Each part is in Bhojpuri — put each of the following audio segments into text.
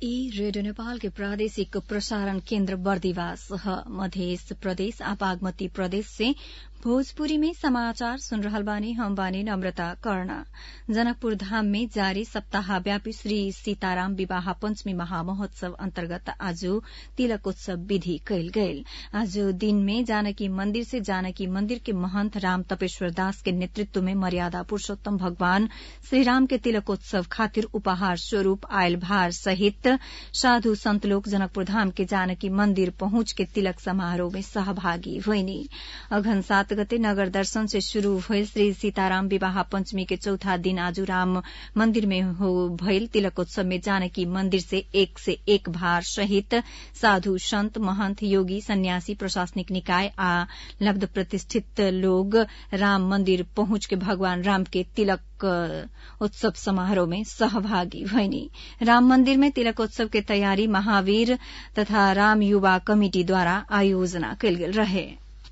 ई रेडियो नेपाल के प्रादेशिक प्रसारण केन्द्र बर्दिवास ह मधेस प्रदेश आ बागमती प्रदेश से भोजपुरी में समाचार सुन रहल बानी हम बानी नम्रता कर्ण जनकपुर धाम में जारी सप्ताहव्यापी श्री सीताराम विवाह पंचमी महामहोत्सव अन्तर्गत आज तिलकोत्सव विधि कयल गयल आज दिन में जानकी मन्दिर से जानकी मन्दिर के महन्त राम तपेश्वर दास के नेतृत्व में मर्यादा पुरूषोत्तम भगवान श्रीराम के तिलकोत्सव खातिर उपहार स्वरूप आयल भार सहित साधु संत लोग जनकपुर धाम के जानकी मन्दिर पहुंच के तिलक समारोह में सहभागी भइनी अघन सात गते नगर दर्शन से शुरू भइल श्री सीताराम विवाह पंचमी के चौथा दिन आज राम मन्दिर में हो भइल तिलकोत्सव में जानकी मन्दिर से एक से एक भार सहित साधु संत महंत योगी सन्यासी प्रशासनिक निकाय आ लब्ध प्रतिष्ठित लोग राम मन्दिर पहुंच के भगवान राम के तिलक उत्सव समारोह में सहभागी भइनी राम मन्दिर में तिलकोत्सव के तयारी महावीर तथा राम युवा कमिटिद्वारा आयोजना कयल गेल रहे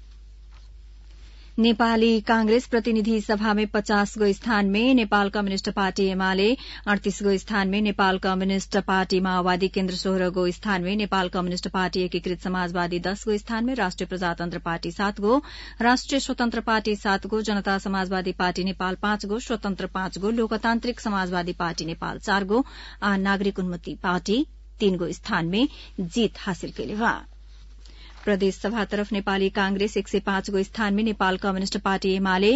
नेपाली कांग्रेस प्रतिनिधि सभा में पचास गो स्थान में नेपाल कम्युनिष्ट पार्टी एमाले अड़तीस गो स्थान में नेपाल कम्युनिष्ट पार्टी माओवादी केन्द्र सोह्र गो स्थान में नेपाल कम्युनिष्ट पार्टी एकीकृत समाजवादी दस गो स्थान में राष्ट्रिय प्रजातन्त्र पार्टी सात गो राष्ट्रिय स्वतन्त्र पार्टी सात गो जनता समाजवादी पार्टी नेपाल पाँच गो स्वतन्त्र पाँच गो लोकतान्त्रिक समाजवादी पार्टी नेपाल चार गो आ नागरिक उन्मुक्ति पार्टी तीन गो स्थान में जीत हासिल कैले बा प्रदेश सभा तरफ नेपाली कांग्रेस एक सय पाँच गो स्थान में नेपाल कम्युनिष्ट पार्टी एमाले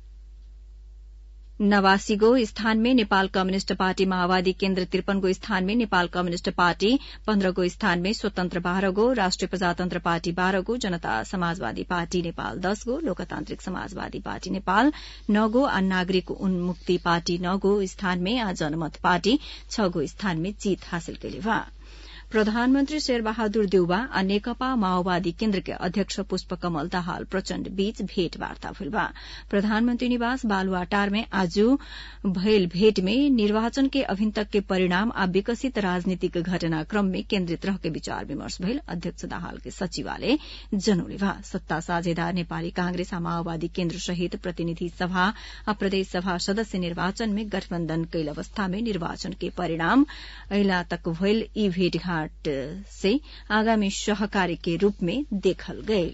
नवासी गो स्थान में नेपाल कम्युनिष्ट पार्टी माओवादी केन्द्र त्रिपन गो स्थान में नेपाल कम्युनिष्ट पार्टी पन्ध्र गो स्थान में स्वतन्त्र बाह्र गो राष्ट्रिय प्रजातन्त्र पार्टी बाह्र गो जनता समाजवादी पार्टी नेपाल दस गो लोकतान्त्रिक समाजवादी पार्टी नेपाल नौ गो आ नागरिक उन्मुक्ति पार्टी नौ गो स्थान में आ जनमत पार्टी छ गो स्थान में जीत हासिल कैले बा प्रधानमन्त्री शेरबहादुर देउबा आ नेकपा माओवादी केन्द्र के अध्यक्ष पुष्पकमल दाहाल प्रचण्ड बीच भेटवार्ता भइल बा प्रधानमन्त्री निवास बालुवाटार में आज भइल भेट में निर्वाचन के अभिन तक के परिणाम आ विकसित राजनीतिक घटनाक्रम में केन्द्रित रह के विचार विमर्श भइल अध्यक्ष दाहाल के सचिवालय जनौले बा सत्ता साझेदार नेपाली कांग्रेस आ माओवादी केन्द्र सहित प्रतिनिधि सभा आ प्रदेश सभा सदस्य निर्वाचन में गठबन्धन कैल अवस्था में निर्वाचन के परिणाम अहिला तक भइल यी भेटघाट घाट से आगामी सहकारी के रूप में देखल गये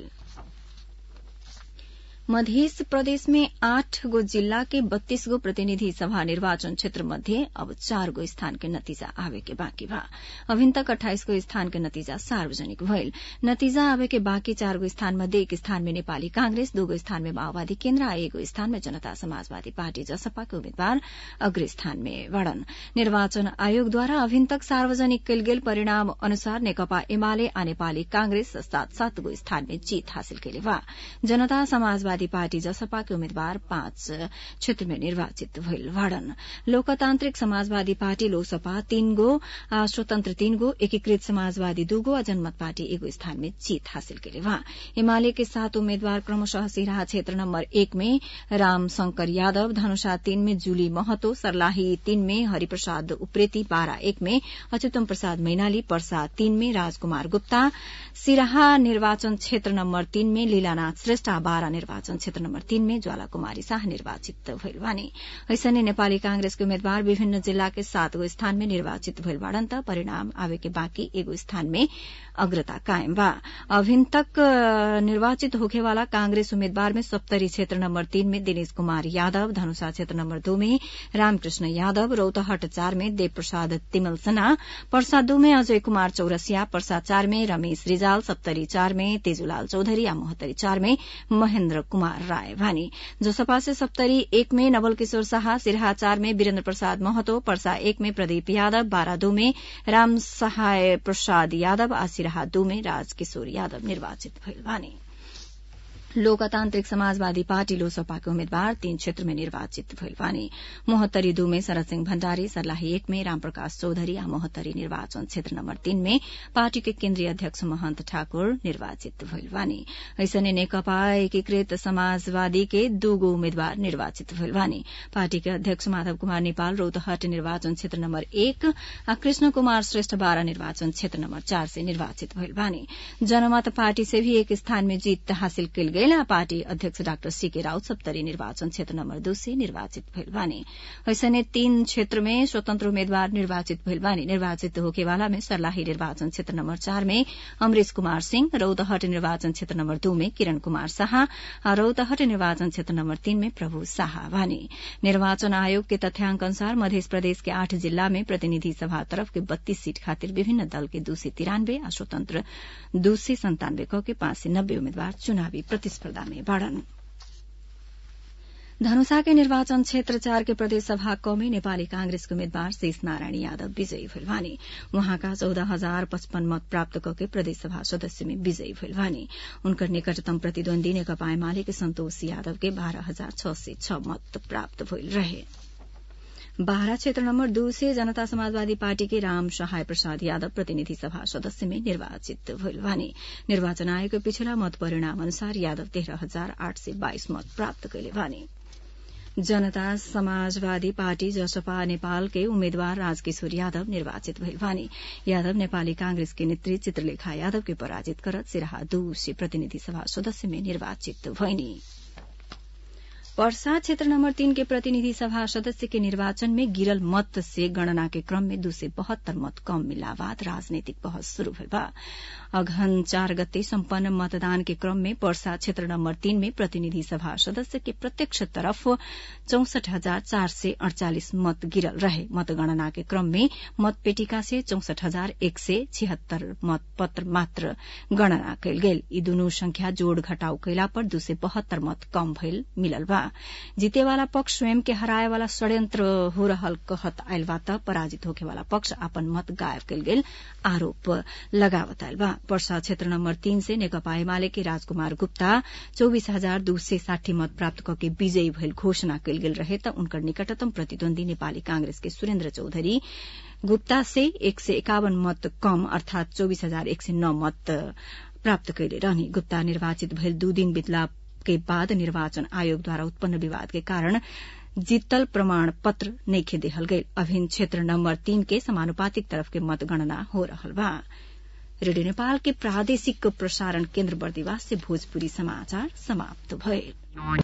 मध्य प्रदेश में आठ गो जिल्ला के बत्तीस गो प्रतिनिधि सभा निर्वाचन क्षेत्र मध्ये अब चार गो स्थान के नतीजा आवे के बाँकी बा अभिन तक अठाइस गो स्थान के नतीजा सार्वजनिक भइल नतीजा आवे के बाँकी चार गो स्थान मध्ये एक स्थान में नेपाली कांग्रेस दो गो स्थान में माओवादी केन्द्र आ एगो स्थान में जनता समाजवादी पार्टी जसपा के उम्मेद्वार अग्र स्थान में बढ़न निर्वाचन आयोगद्वारा अभिन तक सार्वजनिक कयल गेल परिणाम अनुसार नेकपा एमाले आ नेपाली कांग्रेस सात सात गो स्थान में जीत हासिल केले बा जनता समाजवादी समाजवादी पार्टी जसपा के उम्मेद्वार पाँच क्षेत्र में निर्वाचित भइल बाड़न लोकतान्त्रिक समाजवादी पार्टी लोकसपा तीन गो आ स्वतन्त्र तीन गो एकीकृत समाजवादी दू गो आ जनमत पार्टी एगो स्थान में जीत हासिल केले वहाँ एमाले के सात उम्मेद्वार क्रमशः सिराहा क्षेत्र नम्बर एक में राम शंकर यादव धनुषा तीन में जूली महतो सर्लाही तीन में हरिप्रसाद उप्रेती बारा एक में अच्युतम प्रसाद मैनाली पर्सा तीन में राजकुमार गुप्ता सिराहा निर्वाचन क्षेत्र नम्बर तीन में लीलानाथ श्रेष्ठ बारा निर्वाचन निर्वाचन क्षेत्र नम्बर तीन में ज्वाला कुमारी शाह निर्वाचित भइल बानी ऐसने नेपाली कांग्रेसके उम्मेद्वार विभिन्न जिल्ला के सात गो स्थान में निर्वाचित भइल बाड़न त परिणाम आवे के बाँकी एगो स्थान में अग्रता कायम बा अभिन तक निर्वाचित होखेवाला कांग्रेस उम्मेद्वार में सप्तरी क्षेत्र नम्बर तीन में दिनेश कुमार यादव धनुषा क्षेत्र नम्बर दो में रामकृष्ण यादव रौतहट चार में देव प्रसाद तिमल सना पर्सा दो में अजय कुमार चौरसिया पर्सा चार में रमेश रिजाल सप्तरी चार में तेजुलाल चौधरी आ मोहत्तरी चार में महेन्द्र कुमार राय भानी जोसपा से सप्तरी एक में नवल किशोर शाह सिरहा चार में वीरेन्द्र प्रसाद महतो पर्सा एक में प्रदीप यादव बारा दो में राम सहाय प्रसाद यादव आ सिरहा दो में राजकिशोर यादव निर्वाचित भइल भानी लोकतान्त्रिक समाजवादी पार्टी लोसपाका उम्मेद्वार तीन क्षेत्र में निर्वाचित भइल बानी मोहत्तरी दू में शरद सिंह भण्डारी सर्लाही एक में रामप्रकाश चौधरी आ मोहत्तरी निर्वाचन क्षेत्र नम्बर तीन में पार्टी के केन्द्रीय अध्यक्ष महन्त ठाकुर निर्वाचित भइल बानी ऐसने नेकपा एकीकृत समाजवादी के दूगो उम्मेद्वार निर्वाचित भइल बानी पार्टी के अध्यक्ष माधव कुमार नेपाल रौतहट निर्वाचन क्षेत्र नम्बर एक आ कृष्ण कुमार श्रेष्ठ बारा निर्वाचन क्षेत्र नम्बर चार से निर्वाचित भइल बानी जनमत पार्टी से भी एक स्थान में जीत हासिल कयल गेल भइल आ पार्टी अध्यक्ष डाक्टर सीके राउत सप्तरी निर्वाचन क्षेत्र नम्बर दू से निर्वाचित भइल बानी ऐसने तीन क्षेत्र में स्वतंत्र उम्मेद्वार निर्वाचित भइल बानी निर्वाचित होकेवाला में सर्लाही निर्वाचन क्षेत्र नम्बर चार में अमरेश कुमार सिंह रौतहट निर्वाचन क्षेत्र नम्बर दू में किरण कुमार शाह आ रौतहट निर्वाचन क्षेत्र नम्बर तीन में प्रभु शाह बानी निर्वाचन आयोग के तथ्याङ्क अनुसार मध्य प्रदेश के आठ जिल्ला में प्रतिनिधि सभा तरफ के बत्तीस सीट खातिर विभिन्न दल के दू सय तिरानब्बे आ स्वतन्त्र दू सय सन्तानब्बे क के पाँच सय नब्बे उम्मेद्वार चुनावी प्रतिस्पर्धा में बाड़न धनुषा के निर्वाचन क्षेत्र चार के प्रदेश सभा क में नेपाली कांग्रेसके उम्मेद्वार शेष नारायण यादव विजयी भइल बानी उहाँका चौध हजार पचपन मत प्राप्त कके प्रदेश सभा सदस्य में विजयी भइल बानी उनकर निकटतम प्रतिद्वन्दी नेकपा एमाले सन्तोष यादव के बाह्र हजार छ सय छ मत प्राप्त भइल रहे बाह्र क्षेत्र नम्बर दू से जनता समाजवादी पार्टी के राम सहाय प्रसाद यादव प्रतिनिधि सभा सदस्य में निर्वाचित भइल बानी निर्वाचन आयोगको पिछला मत परिणाम अनुसार यादव तेह्र हजार आठ सय बाइस मत प्राप्त कैले बानी जनता समाजवादी पार्टी जसपा नेपालके उम्मेद्वार राजकिशोर यादव निर्वाचित भइल बानी यादव नेपाली कांग्रेस के नेत्री चित्रलेखा यादव के पराजित करत सिराहा दू से प्रतिनिधि सभा सदस्य में निर्वाचित भइनी पर्सा क्षेत्र नम्बर तीन के प्रतिनिधि सभा सदस्य के निर्वाचन में गिरल मत से गणना के क्रम में दू सय बहत्तर मत कम मिला बाद राजनीतिक बहस शुरू भइल बा अघन चार गते सम्पन्न मतदान के क्रम में पर्सा क्षेत्र नम्बर तीन में प्रतिनिधि सभा सदस्य के प्रत्यक्ष तरफ चौसठ हजार चार सय अड़चालिस मत गिरल रहे मतगणना के क्रम में मतपेटिका से चौसठ हजार एक सय छिहत्तर मत पत्र मात्र गणना कयल गेल यी दुनू संख्या जोड़ घटाउ कैला पर दू सय बहत्तर मत कम भइल मिलल बा जीतेवाला पक्ष स्वयं के हराए वाला षड्यंत्र हो रहल कहत आयल बा त पराजित होखेवाला पक्ष अपन मत गायब कयल गेल आरोप लगावत आयल बा पर्सा क्षेत्र नम्बर तीन से नेकपा एमाले के राजकुमार गुप्ता चौबीस हजार दू सय साठी मत प्राप्त कके विजयी भइल घोषणा कयल गेल रहे त उनकर निकटतम प्रतिद्वन्दी नेपाली कांग्रेस के सुरेन्द्र चौधरी गुप्ता से एक सय एकावन मत कम अर्थात चौबीस हजार एक सय नौ मत प्राप्त कैले रहने गुप्ता निर्वाचित भइल दू दिन बितला के बाद निर्वाचन आयोगद्वारा उत्पन्न विवाद के कारण जीतल प्रमाण पत्र नइखे देहल गईल अभिन्न क्षेत्र नम्बर तीन के समानुपातिक तरफ के मतगणना हो रहल बा रेडियो नेपाल के प्रादेशिक प्रसारण केन्द्र बर्दिवास से भोजपुरी समाचार समाप्त भइल